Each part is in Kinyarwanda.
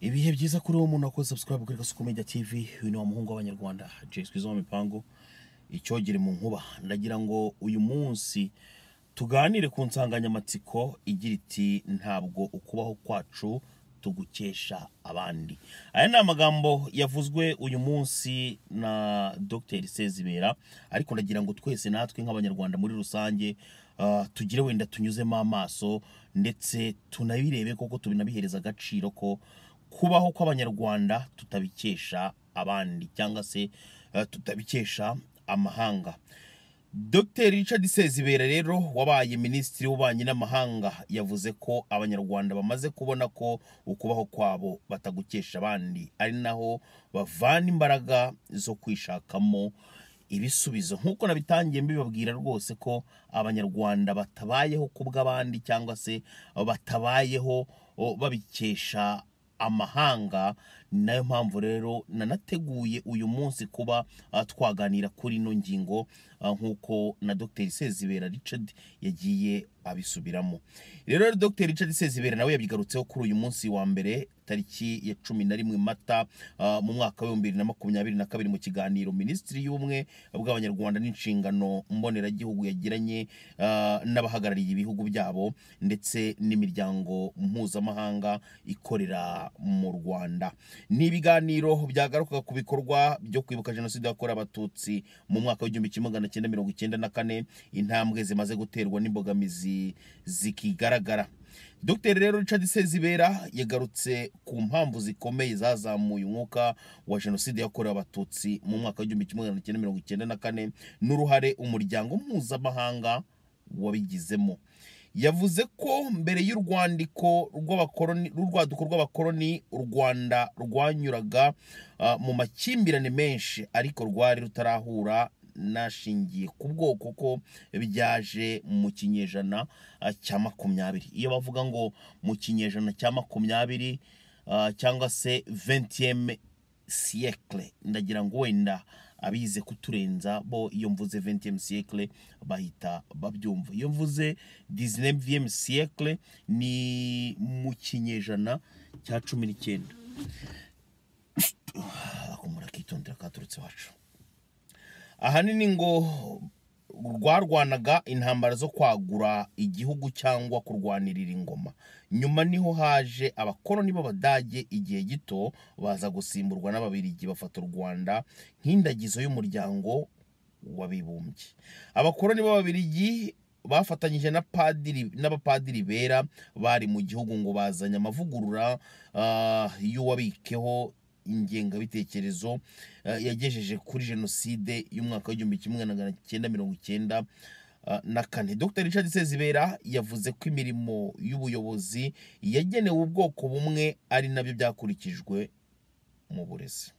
ibihe byiza kuri uwo muntu wakoze subscribe kuri Gasuku Media TV uyu ni wa muhungu w'abanyarwanda Jay Skizzo wa mipango icyogere mu nkuba ndagira ngo uyu munsi tuganire ku nsanganyamatsiko igira iti ntabwo ukubaho kwacu tugukesha abandi aya ni amagambo yavuzwe uyu munsi na Dr Sezibera ariko ndagira ngo twese natwe nk'abanyarwanda muri rusange ah, tugire wenda tunyuzemo amaso ndetse tunabirebe koko tubinabihereza agaciro ko kubaho kw'abanyarwanda tutabikesha abandi cyangwa se eh, tutabikesha amahanga Dr Richard Sezibera rero wabaye minisitiri w'ububanyi n'amahanga yavuze ko abanyarwanda bamaze kubona ko ukubaho kwabo batagukesha abandi ari naho bavana imbaraga zo kwishakamo ibisubizo nk'uko nabitangiye mbibabwira rwose ko abanyarwanda batabayeho ku bw'abandi cyangwa se batabayeho o, babikesha amahanga ni nayo mpamvu rero nanateguye uyu munsi kuba ah, twaganira kuri ino ngingo ah, nk'uko na Dr Sezibera Richard yagiye abisubiramo rero Dr Richard Sezibera nawe yabigarutseho kuri uyu munsi wa mbere tariki ya cumi na rimwe mata ah, mu mwaka w'ibihumbi bibiri na makumyabiri na kabiri mu kiganiro minisitiri y'ubumwe bw'abanyarwanda n'inshingano mboneragihugu yagiranye ah, n'abahagarariye ibihugu byabo ndetse n'imiryango mpuzamahanga ikorera mu rwanda ni ibiganiro byagarukaga ku bikorwa byo kwibuka jenoside yakorewe abatutsi mu mwaka w'igihumbi kimwe magana cyenda mirongo icyenda na kane intambwe zimaze guterwa n'imbogamizi zikigaragara dr rero richard sezibera yagarutse ku mpamvu zikomeye zazamuye umwuka wa jenoside yakorewe abatutsi mu mwaka w'igihumbi kimwe magana cyenda mirongo icyenda na kane n'uruhare umuryango mpuzamahanga wabigizemo yavuze ko mbere y'urwandiko rw'abakoroni rw'urwaduko rw'abakoroni u rwanda rwanyuraga ah, mu makimbirane menshi ariko rwari rutarahura n'ashingiye ku bwoko ko byaje mu kinyejana ah, cya makumyabiri iyo bavuga ngo mu kinyejana cya makumyabiri ah, cyangwa se 20 siècle ndagira ngo wenda abize kuturenza bo iyo mvuze 20e siècle bahita babyumva iyo mvuze 19e siècle ni mu kinyejana cya cumi n'icyenda akumura kitondera katurutse iwacu ahanini ngo rwarwanaga intambara zo kwagura igihugu cyangwa kurwanirira ingoma nyuma niho haje abakoroni b'abadage igihe gito baza gusimburwa n'ababirigi bafata u rwanda nk'indagizo y'umuryango w'abibumbye abakoroni b'ababirigi bafatanyije na padiri n'abapadiri bera bari mu gihugu ngo bazanye amavugurura ah, y'uwabikeho ingengabitekerezo eh, yagejeje kuri jenoside y'umwaka w'igihumbi kimwe magana cyenda mirongo icyenda eh, na kane dr richard sezibera yavuze ko imirimo y'ubuyobozi yagenewe ubwoko bumwe ari nabyo byakurikijwe mu burezi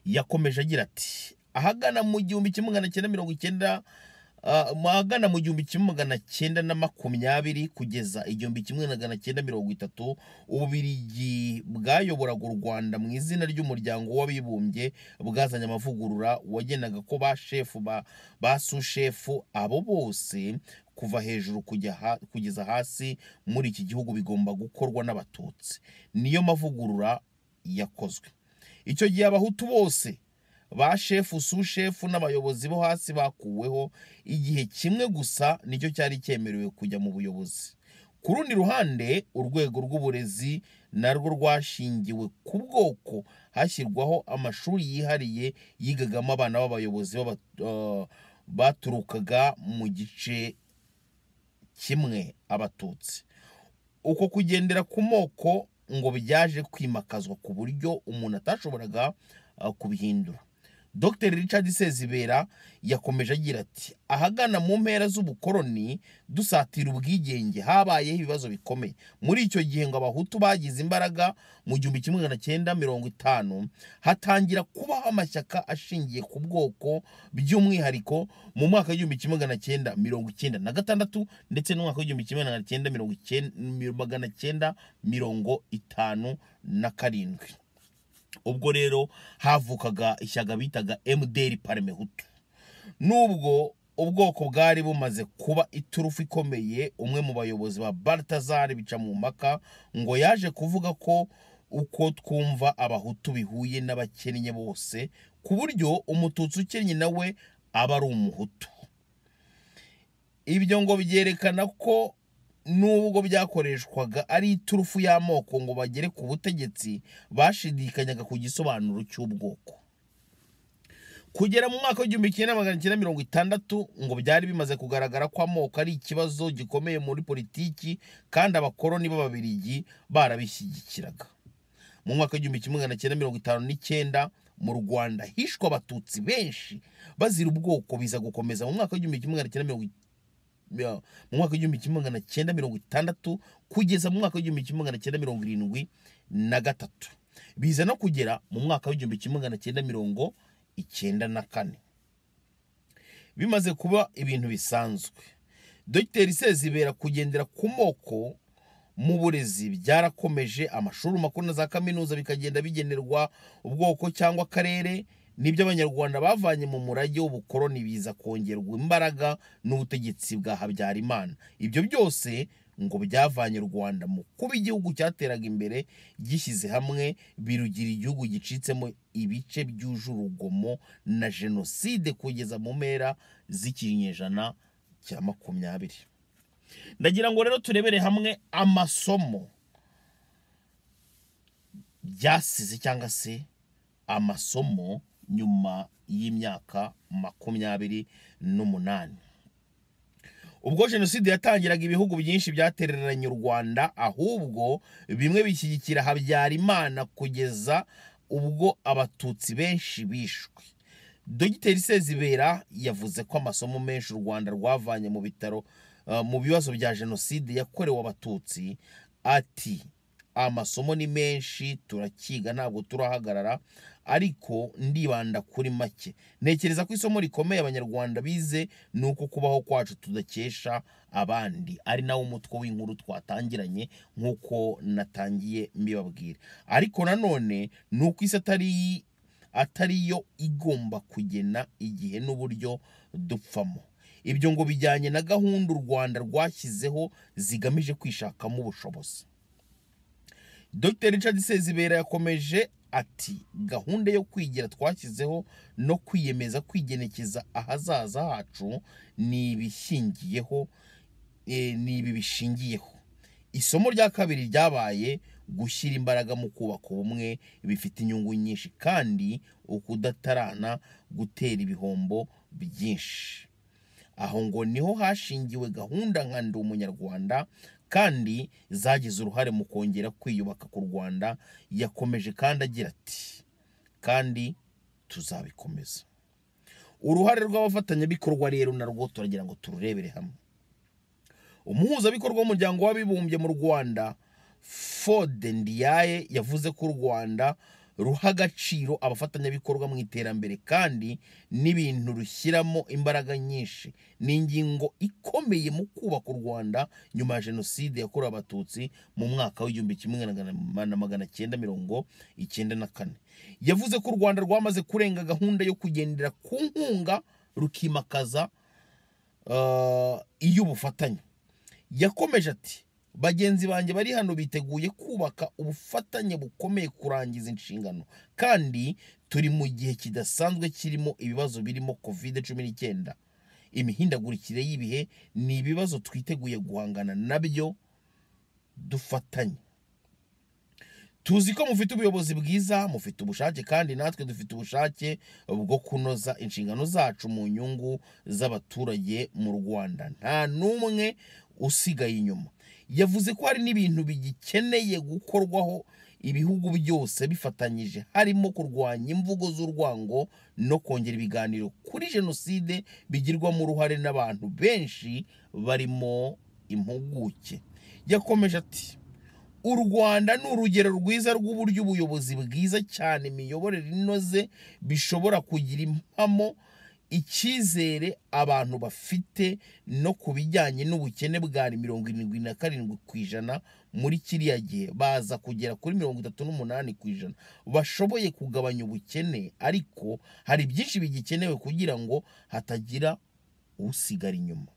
yakomeje agira ati ahagana mu gihumbi kimwe magana cyenda mirongo icyenda ah, mu ahagana mu gihumbi kimwe magana cyenda na makumyabiri kugeza igihumbi kimwe magana cyenda mirongo itatu ububirigi bwayoboraga u rwanda mu izina ry'umuryango w'abibumbye bwazanye amavugurura wagenaga ko ba shefu ba, ba sushefu abo bose kuva hejuru kujya ha- kugeza hasi muri iki gihugu bigomba gukorwa n'abatutsi niyo mavugurura yakozwe icyo gihe abahutu bose ba shefu sushefu n'abayobozi bo hasi bakuweho igihe kimwe gusa nicyo cyari cyemerewe kujya mu buyobozi ku rundi ruhande urwego rw'uburezi narwo rwashingiwe ku bwoko hashyirwaho amashuri yihariye yigagamo abana b'abayobozi b'aba- eh, baturukaga mu gice kimwe abatutsi uko kugendera ku moko ngo byaje kwimakazwa ku buryo umuntu atashoboraga ah, kubihindura dr richard sezibera yakomeje agira ati ahagana mu mpera z'ubukoroni dusatira ubwigenge habayeho ibibazo bikomeye muri icyo gihe ngo abahutu bagize imbaraga mu gihumbi kimwe magana cyenda mirongo itanu hatangira kubaho amashyaka ashingiye ku bwoko by'umwihariko mu mwaka w'igihumbi kimwe magana cyenda mirongo icyenda na gatandatu ndetse n'umwaka w'igihumbi kimwe magana cyenda mirongo icyenda- magana cyenda mirongo itanu na karindwi ubwo rero havukaga ishyaka bitaga mdr parmehutu nubwo ubwoko bwari bumaze kuba iturufu ikomeye umwe mu bayobozi ba baltazar bica mu mpaka ngo yaje kuvuga ko uko twumva abahutu bihuye n'abakennye bose ku buryo umututsi ukennye nawe aba ari umuhutu ibyo ngo byerekana ko nubwo byakoreshwaga ari iturufu y'amoko ngo bagere ku butegetsi bashidikanyaga ku gisobanuro cy'ubwoko kugera mu mwaka w'igihumbi kimwe na magana cyenda mirongo itandatu ngo byari bimaze kugaragara ko amoko ari ikibazo gikomeye muri politiki kandi abakoroni b'ababirigi barabishyigikiraga mu mwaka w'igihumbi kimwe magana cyenda mirongo itanu n'icyenda mu rwanda hishwe abatutsi benshi bazira ubwoko biza gukomeza mu mwaka w'igihumbi kimwe magana cyenda mirongo mu mwaka w'igihumbi kimwe magana cyenda mirongo itandatu kugeza mu mwaka w'igihumbi kimwe magana cyenda mirongo irindwi na gatatu biza no kugera mu mwaka w'igihumbi kimwe magana cyenda mirongo icyenda na kane bimaze kuba ibintu bisanzwe dogiteri sezibera kugendera ku moko mu burezi byarakomeje amashuri makuru na za kaminuza bikagenda bigenerwa ubwoko cyangwa akarere nibyo abanyarwanda bavanye mu murage w'ubukoroni biza kongerwa imbaraga n'ubutegetsi bwa habyarimana ibyo byose ngo byavanye u rwanda mu kuba igihugu cyateraga imbere gishyize hamwe birugira igihugu gicitsemo ibice byuje urugomo na jenoside kugeza mu mpera z'ikinyejana cya makumyabiri ndagira ngo rero turebere hamwe amasomo byasize cyangwa se amasomo nyuma y'imyaka makumyabiri n'umunani ubwo jenoside yatangiraga ibihugu byinshi byatereranye u rwanda ahubwo bimwe bishyigikira habyarimana kugeza ubwo abatutsi benshi bishwe dogiteri sezibera yavuze ko amasomo menshi u rwanda rwavanye mu bitaro mu bibazo bya jenoside yakorewe abatutsi ati amasomo ni menshi turakiga ntabwo turahagarara ariko ndibanda kuri make ntekereza ko isomo rikomeye abanyarwanda bize ni uko kubaho kwacu tudakesha abandi ari nawo umutwe w'inkuru twatangiranye nk'uko natangiye mbibabwira ariko nanone ni uko isi atari atari yo igomba kugena igihe n'uburyo dupfamo ibyo ngo bijyanye na gahunda u rwanda rwashyizeho zigamije kwishakamo ubushobozi dr richard sezibera yakomeje ati gahunda yo kwigira twashyizeho no kwiyemeza kwigenekeza ahazaza hacu ni ibishingiyeho ni ibi bishingiyeho isomo rya kabiri ryabaye gushyira imbaraga mu kubaka ubumwe bifite inyungu nyinshi kandi ukudatarana gutera ibihombo byinshi aho ngo niho hashingiwe gahunda nka ndi umunyarwanda kandi zagize uruhare mu kongera kwiyubaka ku rwanda yakomeje kandi agira ati kandi tuzabikomeza uruhare rw'abafatanyabikorwa rero narwo turagira ngo tururebere hamwe umuhuzabikorwa w'umuryango w'abibumbye mu rwanda fode ndiyaye yavuze ko u rwanda ruha agaciro abafatanyabikorwa mu iterambere kandi n'ibintu rushyiramo imbaraga nyinshi ni ingingo ikomeye mu kubaka u rwanda nyuma ya jenoside yakorewe abatutsi mu mwaka w'igihumbi kimwe na magana cyenda mirongo icyenda na kane yavuze ko u rwanda rwamaze kurenga gahunda yo kugendera ku nkunga rukimakaza iy'ubufatanye yakomeje ati bagenzi banjye bari hano biteguye kubaka ubufatanye bukomeye kurangiza inshingano kandi turi mu gihe kidasanzwe kirimo ibibazo birimo covid cumi n'icyenda imihindagurikire y'ibihe ni ibibazo twiteguye guhangana nabyo dufatanye tuzi ko mufite ubuyobozi bwiza mufite ubushake kandi natwe dufite ubushake bwo kunoza inshingano zacu mu nyungu z'abaturage mu rwanda nta n'umwe usigaye inyuma yavuze ko hari n'ibintu bigikeneye gukorwaho ibihugu byose bifatanyije harimo kurwanya imvugo z'urwango no kongera ibiganiro kuri jenoside bigirwamo uruhare n'abantu benshi barimo impuguke yakomeje ati u rwanda ni urugero rwiza rw'uburyo ubuyobozi bwiza cyane imiyoborere inoze bishobora kugira impamo icyizere abantu bafite no ku bijyanye n'ubukene bwari mirongo irindwi na karindwi ku ijana muri kiriya gihe baza kugera kuri mirongo itatu n'umunani ku ijana bashoboye kugabanya ubukene ariko hari byinshi bigikenewe kugira ngo hatagira usigara inyuma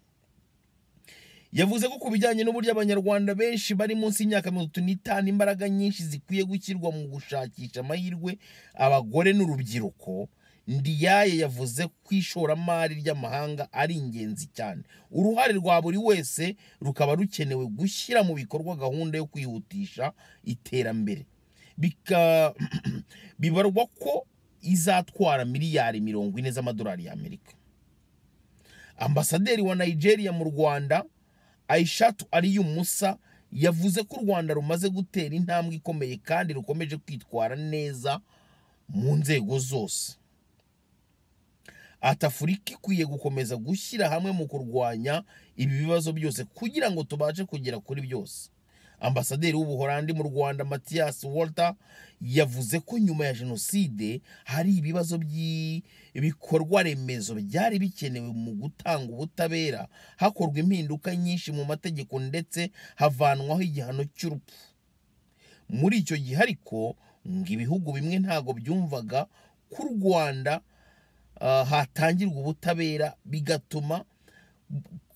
yavuze ko ku bijyanye n'uburyo abanyarwanda benshi bari munsi y'imyaka mirongo itatu n'itanu imbaraga nyinshi zikwiye gushyirwa mu gushakisha amahirwe abagore n'urubyiruko ndiyaye yavuze ko ishoramari ry'amahanga ari ingenzi cyane uruhare rwa buri wese rukaba rukenewe gushyira mu bikorwa gahunda yo kwihutisha iterambere Bika- bibarwa ko izatwara miliyari mirongo ine z'amadolari y'amerika ambasaderi wa nigeria mu rwanda aishatu ariyo musa yavuze ko u rwanda rumaze gutera intambwe ikomeye kandi rukomeje kwitwara neza mu nzego zose ati afurika ikwiye gukomeza gushyira hamwe mu kurwanya ibi bibazo byose kugira ngo tubashe kugera kuri byose ambasaderi w'ubuholandi mu rwanda mathias walter yavuze ko nyuma ya jenoside hari ibibazo by'ibikorwa remezo byari bikenewe mu gutanga ubutabera hakorwa impinduka nyinshi mu mategeko ndetse havanwaho igihano cy'urupfu muri icyo gihe ariko ngo ibihugu bimwe ntabwo byumvaga ko u rwanda ah, hatangirwa ubutabera bigatuma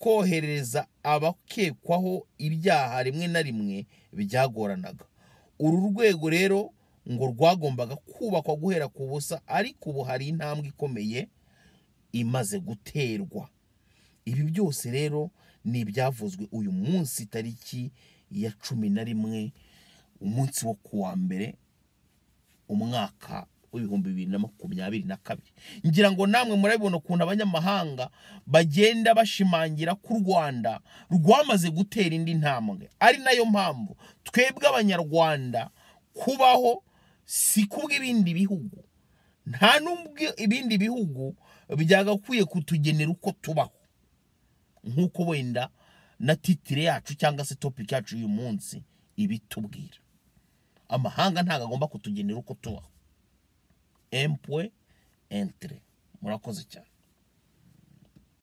kohereza abakekwaho ibyaha rimwe na rimwe byagoranaga uru rwego rero ngo rwagombaga kubakwa guhera ku busa ariko ubu hari intambwe ikomeye imaze guterwa ibi byose rero ni ibyavuzwe uyu munsi tariki ya cumi na rimwe umunsi wo ku wa mbere umwaka w'ibihumbi bibiri na makumyabiri na kabiri ngira ngo namwe murabibona ukuntu abanyamahanga bagenda bashimangira ko u rwanda rwamaze gutera indi ntambwe ari nayo mpamvu twebwe abanyarwanda kubaho si kubw'ibindi bihugu nta n'ubwo ibindi bihugu byagakwiye kutugenera uko tubaho nk'uko wenda na titire yacu cyangwa se topiki yacu y'uyu munsi ibitubwira amahanga ntabwo agomba kutugenera uko tubaho empwe entire murakoze cyane